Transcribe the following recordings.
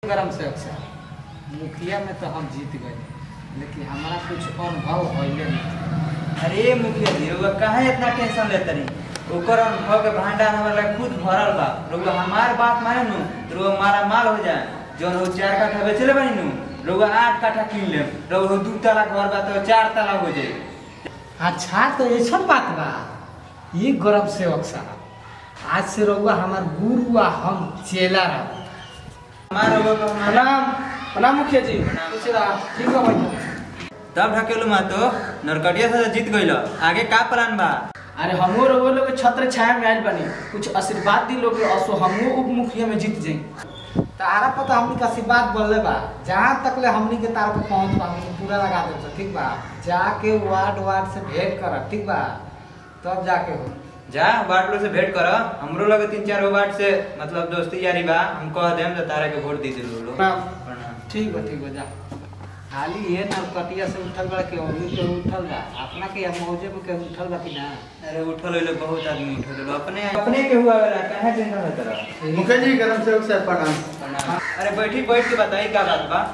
गरम से अक्सर मुखिया में तो हम जीत गए लेकिन हमारा कुछ अनुभव होइले नहीं अरे मुखिया जी रउआ काहे इतना टेंशन लेते रही ओकर अनुभव के भंडार हमारे लगे खुद भरल बा रउआ हमार बात माने नु तो रउआ मारा माल हो जाए जौन हो चार काठा बेचले बनी नु रउआ आठ काठा किन ले रउआ हो दू तला घर बा तो चार तला हो जाए अच्छा तो ऐसा बात बा ये गरम सेवक साहब आज से रहुआ हमार गुरु आ हम चेला रह हमार रउआ को हमारा प्रणाम प्रणाम मुखिया जी खुश रह ठीक बा भाई तब ढकेलू मा तो नरकटिया से जीत गइल आगे का प्लान बा अरे हमो रहुआ लोग छत्र छाया में आइल बनी कुछ आशीर्वाद दी लोग असो हमो उप मुखिया में जीत जाई तारा पता हमनी के आशीर्वाद बोलले बा जहाँ तक ले हमनी के तारा पे पहुंच बा हमनी पूरा लगा दे ठीक बा जाके वार्ड वार्ड से भेंट कर ठीक बा तब जाके हो जा वार्ड लोग से भेंट कर हमरो लगे तीन चार गो वार्ड से मतलब दोस्ती यारी बा हम कह देम तो तारा के वोट दी दिलू लोग प्रणाम। प्रणाम ठीक बा ठीक बा जा खाली ये नरकटिया से उठल बा के ओनी के उठल बा अपना के मौजे पे के उठल बा कि ना अरे उठल होइले बहुत आदमी उठल होइले अपने अपने के हुआ वाला काहे टेंशन होत रहा मुखिया जी गरम सेवक साहब प्रणाम अरे बैठी बैठ के बताई का बात बा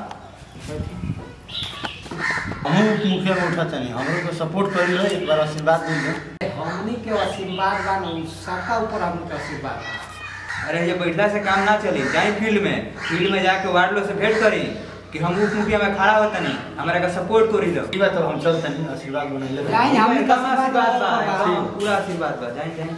हमहू मुखिया में उठा तनी हमरो को सपोर्ट करी रहे एक बार आशीर्वाद दी हमनी के आशीर्वाद बा न सबका ऊपर हमनी के आशीर्वाद बा अरे ये बैठला से काम ना चली जाई फील्ड में फील्ड में जाके वार्ड लोग से भेंट करी कि हम उप मुखिया में खड़ा होता नहीं हमारा का सपोर्ट करी लो ई बात तो हम चल तनी आशीर्वाद बनैले जाई हमनी के एकदम आशीर्वाद बा बा। एकदम पूरा आशीर्वाद बा जाई जाई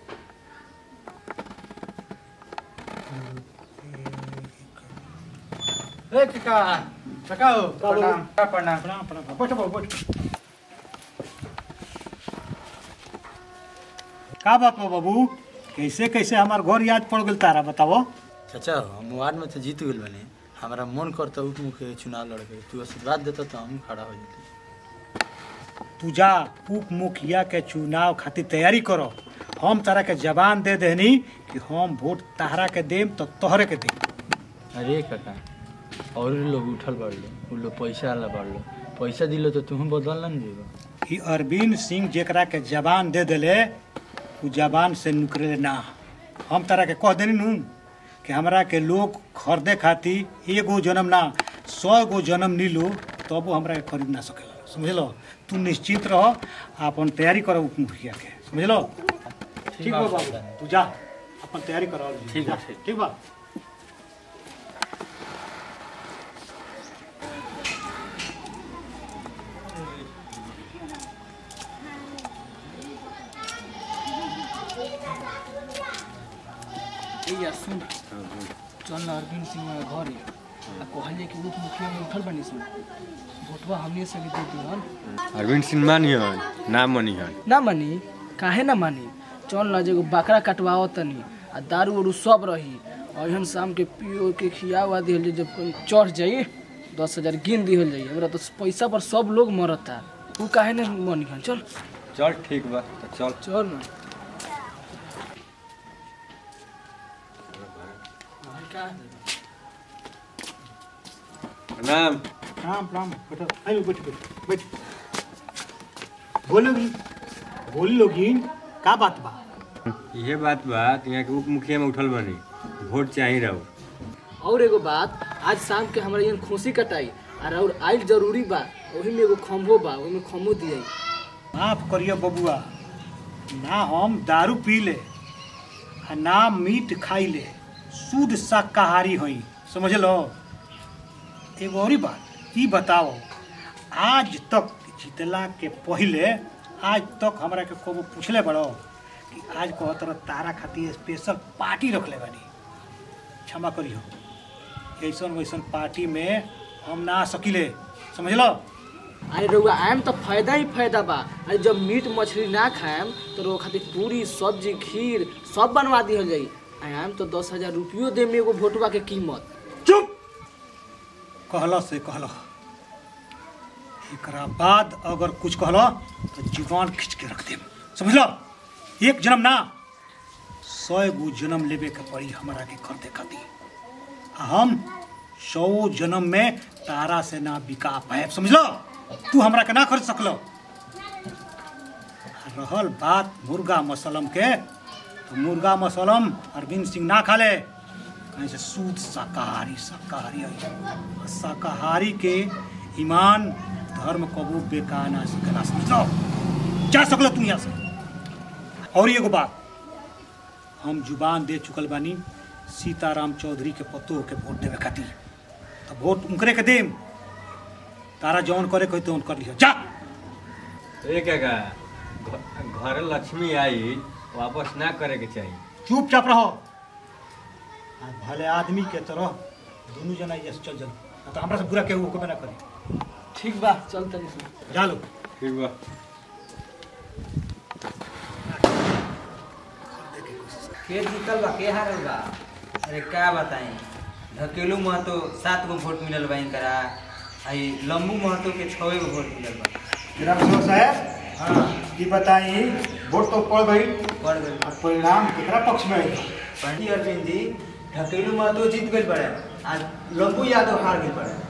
ए काका काका हो प्रणाम प्रणाम प्रणाम प्रणाम बैठ बैठ का बात बा बाबू कैसे कैसे हमार घर याद पड़ गेल तारा बताओ चाचा हम वार्ड में तो जीत गेल बने हमारा मन करता उप मुखिया के चुनाव लड़के तू आशीर्वाद देता तो हम खड़ा हो जाते तू जा उप मुखिया के चुनाव खातिर तैयारी करो हम तारा के जवान दे देनी कि हम वोट तारा के देम तो तोहरे के देम अरे काका और लोग उठल बढ़ लो उ लोग पैसा वाला बढ़ लो पैसा दिलो तो तुम बदल ना जेबो कि अरविंद सिंह जेकरा के जवान दे देले उ जवान से निकले ना हम तारा के कह देनी नू कि हमरा के लोग खरीदे खातिर एगो जन्म ना सौ गो जन्म नीलू तब वो हमरा के खरीद ना सकेला समझलो तू निश्चिंत रह अपन तैयारी करो उप मुखिया के समझलो ठीक बा बाबू तू जा अपन तैयारी करो ठीक बा, जा, ठीक। ठीक बा ए या सुन चल ना अरविंद सिंह के घर आ कहलिए कि उप मुखिया में उठल बनी सुन वोटवा हमने से भी दे दिहन अरविंद सिंह मानिहन ना मानिहन ना मानी काहे ना मानी चल ना जेगो बकरा कटवाओ तनी आ दारू उरू सब रही और हम शाम के पियो के खिया हुआ दिहल जाई, जब कोई चढ़ जाई दस हजार गिन दिहल जाई हमरा तो पैसा पर सब लोग मरता तू काहे ना मानी चल चल ठीक बा तो चल चल ना प्रणाम प्रणाम प्रणाम बैठो आइलो बैठ बैठ बैठ बोलोगी बोल लोगी का बात बा ये बात बा कि यहाँ के उप मुखिया में उठल बनी वोट चाहिए रहो और एगो बात आज शाम के हमारे यहाँ खुशी कटाई और और आइल जरूरी बा ओही में एगो खम्भो बा ओही में खम्भो दिया माफ करियो बबुआ ना हम दारू पी ले आ ना मीट खाई ले शुद्ध शाकाहारी होई समझ लो एगो और बात ई बताओ आज तक जीतला के पहले आज तक हमरा के कबो पूछले बड़ो कि आज कहो तरह तारा खातिर स्पेशल पार्टी रखले बानी क्षमा करियो ऐसन वैसन पार्टी में हम ना आ सकिले समझ लो अरे रउआ आएम तो फायदा ही फायदा बा अरे जब मीट मछली ना खाएम तो रउआ खातिर पूरी सब्जी खीर सब बनवा दिहल जाई आएम तो दस हजार रुपयो दे में एगो भोटवा के कीमत चुप कहलो से कहलो एकरा बाद अगर कुछ कहलो तो जीवान खींच के रख देम समझ लो एक जन्म ना सौ गो जन्म लेवे के पड़ी हमरा के कर दे खातिर आ हम सौ जन्म में तारा से ना बिका पाए समझ लो तू हमरा के ना खरीद सकलो आ रहल बात मुर्गा मसलम के तो मुर्गा मसलम अरविंद सिंह ना खा ले कहीं से शुद्ध शाकाहारी शाकाहारी है शाकाहारी के ईमान धर्म कबू बेकार ना सकेला समझो जा सकल तू यहाँ से और एगो बात हम जुबान दे चुकल बानी सीताराम चौधरी के पतो के वोट देवे खातिर तो वोट उनकरे के देम तारा जौन करे कोई तो कर लियो जा ए काका घ- घर लक्ष्मी आई वापस ना करे के चाहिए चुपचाप रहो आ भले आदमी के तरह दोनों जना ये चल चल तो हमरा से बुरा केहू को ना करे ठीक बा चल तनी से जा लो ठीक बा के जीतल बा के हारल बा अरे का बताई ढकेलू महतो सात गो वोट मिलल बा इनकरा आई लम्बू महतो के छवे गो वोट मिलल बा ग्राम साहब हाँ ये बताई वोट तो पड़ गई बढ़ गई और परिणाम केकरा पक्ष में आएगा पंडित अरविंद जी ढकेलू महतो जीत गई पड़े आ लम्बू यादव हार गई पड़े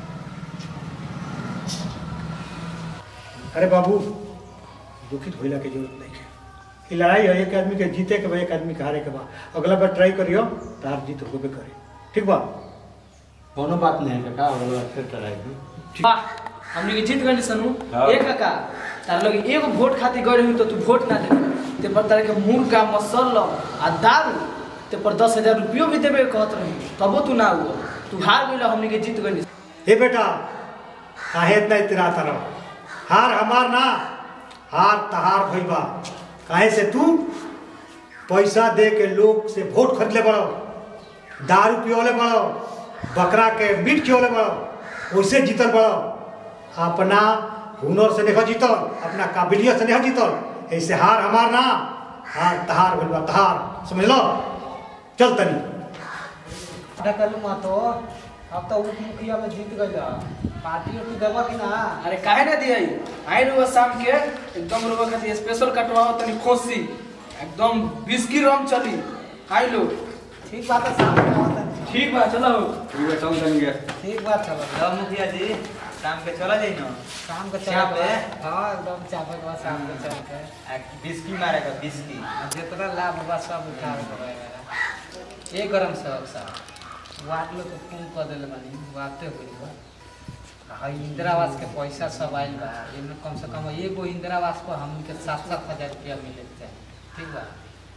अरे बाबू दुखित होइला के जरूरत नहीं है ये लड़ाई है एक आदमी के जीते के बा एक आदमी के हारे के बा अगला बार ट्राई करियो तार जीत होबे करे ठीक बा कोनो बात नहीं है काका अगला बार फिर कराएगी वाह हमनी के जीत गइल सनु हाँ। एक काका तार लोग एगो वोट खातिर गइल हुई तो तू वोट ना दे ते पर तारे के मुर्गा मसल्ला आ दारू ते पर दस हजार रुपयो भी देबे कहत रही तबो तू ना हुआ तू हार गइल हमनी के जीत गइल हे बेटा काहे इतना इतराता रहो हार हमार ना हार तहार भइल बा काहे से तू पैसा दे के लोग से वोट खरीद ले बड़ो दारू पियोले बड़ो बकरा के मीट खियोले बड़ो वैसे जीतल बड़ो अपना हुनर से नहीं जीतल अपना काबिलियत से नहीं जीतल ऐसे हार हमार ना हार तहार भइल बा तहार समझ लो चल तनी ढकलू महतो अब तो उप मुखिया में जीत गई पार्टी उर्टी देबा कि ना अरे काहे ना दिया आई रुआ शाम के एकदम रुआ खातिर स्पेशल कटवाओ तनी खोसी एकदम बिस्की रम चली आई लो ठीक बात है शाम में आवत है। ठीक बा चलो ठीक बा चल जाएंगे ठीक बात चलो लो मुखिया जी शाम के चला जाई ना शाम के चाप चल है? हाँ एकदम चापे के बाद शाम के चल के आ, बिस्की मारेगा बिस्की आ जितना लाभ होगा सब उठावे के रहेगा ये गरम सब साहब वाट लोग को फोन कर देले बानी बाते होई बा हाई इंदिरा आवास के पैसा सब आइल बा एमे कम से कम एगो इंदिरा आवास पर हमन के सात सात हजार रुपया मिले के चाही ठीक बा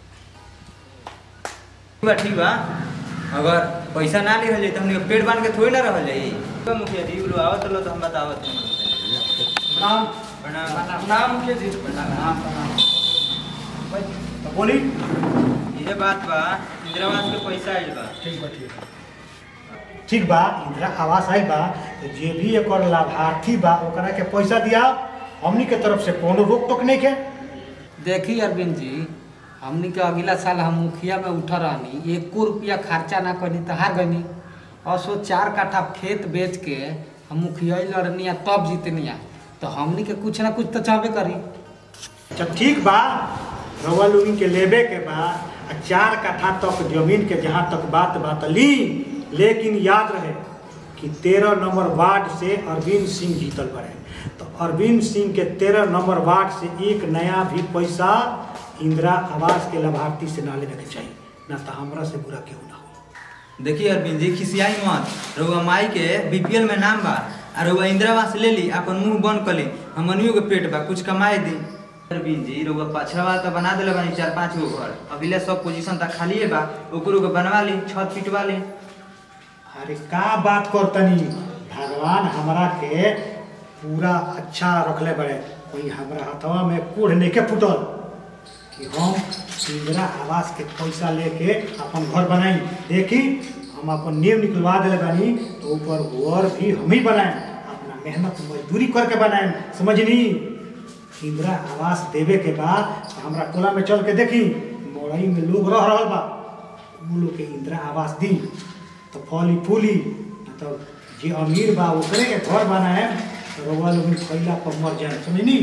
ठीक बा ठीक बा अगर पैसा ना लिहल जाई तो हमने के पेट बांध के थोड़ी ना रहल जाई ठीक बा मुखिया जी बोलो आवत लो तो हम बतावत हैं नाम प्रणाम नाम के जी प्रणाम प्रणाम तो बोली ये बात बा इंदिरा आवास के पैसा आइल बा ठीक बा ठीक बा ठीक बा इंदिरा आवास आइल बा तो जे भी एकर लाभार्थी बा ओकरा के पैसा दिया हमनी के तरफ से कोनो रोक टोक नहीं के देखी अरविंद जी हमनी के अगला साल हम मुखिया में उठा रहनी एको रुपया खर्चा ना करनी तो हार गनी और सो चार काठा खेत बेच के हम मुखिया लड़नी आ तब जीतनी आ तो हमनी के कुछ ना कुछ तो चाहबे करी जब ठीक बा रवा लोगन के लेबे के बा आ चार कट्ठा तक जमीन के जहाँ तक बात बात ली लेकिन याद रहे कि तेरह नंबर वार्ड से अरविंद सिंह जीतल बड़े तो अरविंद सिंह के तेरह नंबर वार्ड से एक नया भी पैसा इंदिरा आवास के लाभार्थी से ना लेने के चाहिए ना तो हमरा से बुरा केहू ना हो देखिए अरविंद जी खिसियाई मत रउआ माई के बीपीएल में नाम बा आ रउआ इंदिरा आवास ले ली अपन मुंह बंद कर ली हमनियो के पेट बा कुछ कमाए दी अरविंद जी रउआ पाछा वाला तो बना देले बानी चार पांच गो घर अगले सब पोजीशन तक खाली बा ओकरो के बनवा ली छत पिटवा ली अरे का बात करतनी भगवान हमरा के पूरा अच्छा रखले बड़े कोई हमरा हथवा में कूढ़ नहीं के फुटल कि हम इंदिरा आवास के पैसा लेके अपन घर बनाई देखी हम अपन नींव निकलवा दिले बानी तो ऊपर घर भी हम ही बनाए अपना मेहनत मजदूरी करके बनाए समझनी इंदिरा आवास देवे के बाद तो हमरा टोला में चल के देखी मोड़ई में लोग रह रहा बा उ लोग के इंदिरा आवास दी तो फली फूली न तो जे अमीर बा ओकरे के घर बनाए तो रउआ लोग खैला पर मर जाए समझनी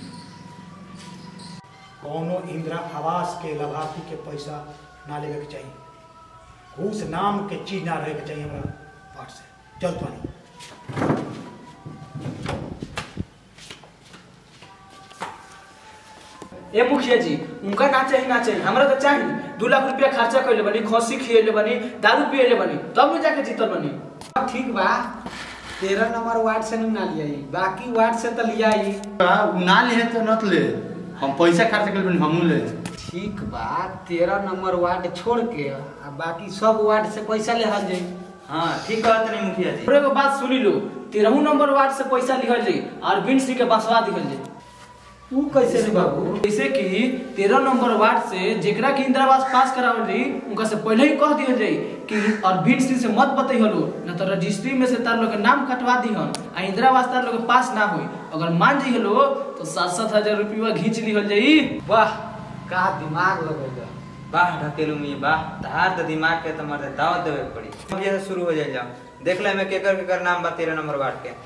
कौनो इंदिरा आवास के लाभार्थी के पैसा ना लेवे के चाहिए घूस नाम के चीज ना रहे के चाहिए हमारा पाठ से चल पानी ए मुखिया जी उनका ना चाहिए ना चाहिए हमरा तो चाहिए दू लाख रुपया खर्चा कैले बनी खसी खिएले बनी दारू पिएले बनी तब न जाके जीतल बनी ठीक बा तेरह नंबर वार्ड से ना लिया बाकी वार्ड से तो लिया ही उ ना ले तो नत ले हम पैसा खर्च कर बनी हमू ले ठीक बा तेरह नंबर वार्ड छोड़ के आ बाकी सब वार्ड से पैसा ले हल जाई हाँ ठीक कहत नहीं मुखिया जी और एगो बात सुनी लो तेरहू नंबर वार्ड से पैसा लिहल जाई और बिन सिंह के बसवा दिहल जाई तू कैसे रे बाबू जैसे कि तेरह नंबर वार्ड से जेकरा के इंदिरा आवास पास करावल रही उनका से पहले ही कह दिया जाए कि अरविंद सिंह से मत बतई हलो न तो रजिस्ट्री में से तार लोग के नाम कटवा दी हन आ इंदिरा आवास तार लोग के पास ना होई अगर मान जाई हलो तो सात सात हजार रुपया घींच लिहल जाई वाह का दिमाग लगेगा वाह ढकेलू मी वाह तहार तो दिमाग के तो मर्द दावत देवे के पड़ी अब ये शुरू हो जाए जाओ देख ले मैं केकर केकर नाम बा तेरह नंबर वार्ड के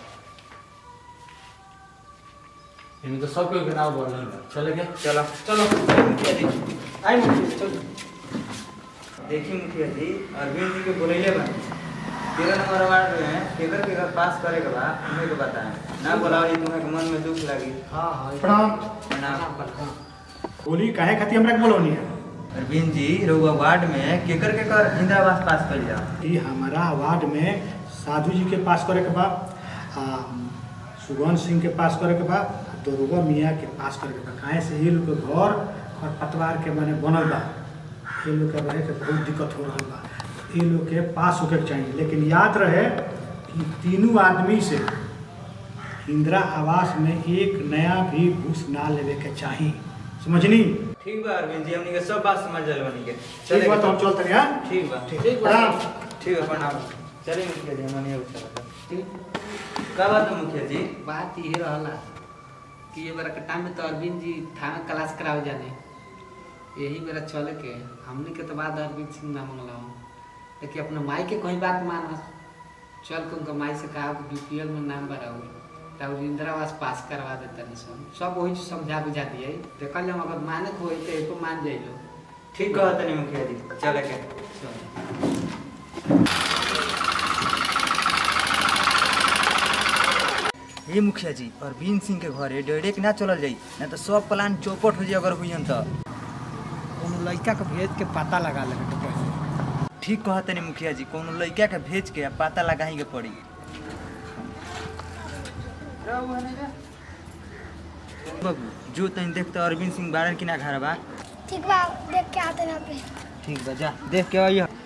इनमें तो सब कोई के नाम बोल रहे चले गए चलो चलो मुखिया जी आई मुखिया जी चलो देखी मुखिया जी अरविंद जी के बोलैले बा तेरह नंबर वार्ड में केकर केकर पास करे के बा तुम्हें के बताएं ना बोलाओ जी तुम्हें के मन में दुख लगी हाँ हाँ प्रणाम प्रणाम बोली काहे खातिर हमरा के बोलौनी है अरविंद जी रउआ वार्ड में केकर केकर इंदिरा आवास पास कर जाओ ई हमारा वार्ड में साधु जी के पास करे के बा आ सुगन सिंह के पास करे के बा आ दरोगा मियाँ के पास करे के बा काहे से ये लोग के घर और पतवार के माने बनल बा ये लोग के रहे के बहुत दिक्कत हो रहल बा ये लोग के पास होके के चाहिए लेकिन याद रहे कि तीनों आदमी से इंदिरा आवास में एक नया भी घूस ना लेवे के चाही समझनी ठीक बा अरविंद जी हमनी के सब बात समझ जल बनी के ठीक बा तो हम चलते हैं हाँ? ठीक बा ठीक बा प्रणाम ठीक है प्रणाम चलिए मुखिया जी हमनी अब चलते का बात है मुखिया जी बात ये रहला कि ये बेरा के टाइम में तो अरविंद जी थाना क्लास करावे जाने यही बेरा चले के हमने के तो बाद अरविंद सिंह ना मंगला लेकिन अपने माई के कोई बात माना चल के उनका माई से कहा कि बीपीएल में नाम भराओ तब इंदिरा आवास पास करवा देता नहीं सब सब वही समझा बुझा दिए देखल जब अगर माने को होई तो एको मान जाइलो ठीक कहत नहीं मुखिया जी चले के चल हे मुखिया जी अरविंद सिंह के घरे डायरेक्ट ना चलल जाई ना तो सब प्लान चौपट हो जाई अगर हुईन तो कोनो लड़का के भेज के पता लगा लेवे के पहले ठीक कहत नहीं मुखिया जी कोनो लड़का के भेज के पता लगाही के पड़ी बाबू जो तनी देखते अरविंद सिंह बारन की ना घर बा ठीक बा देख के आते हैं यहाँ पे ठीक बा जा देख के आइए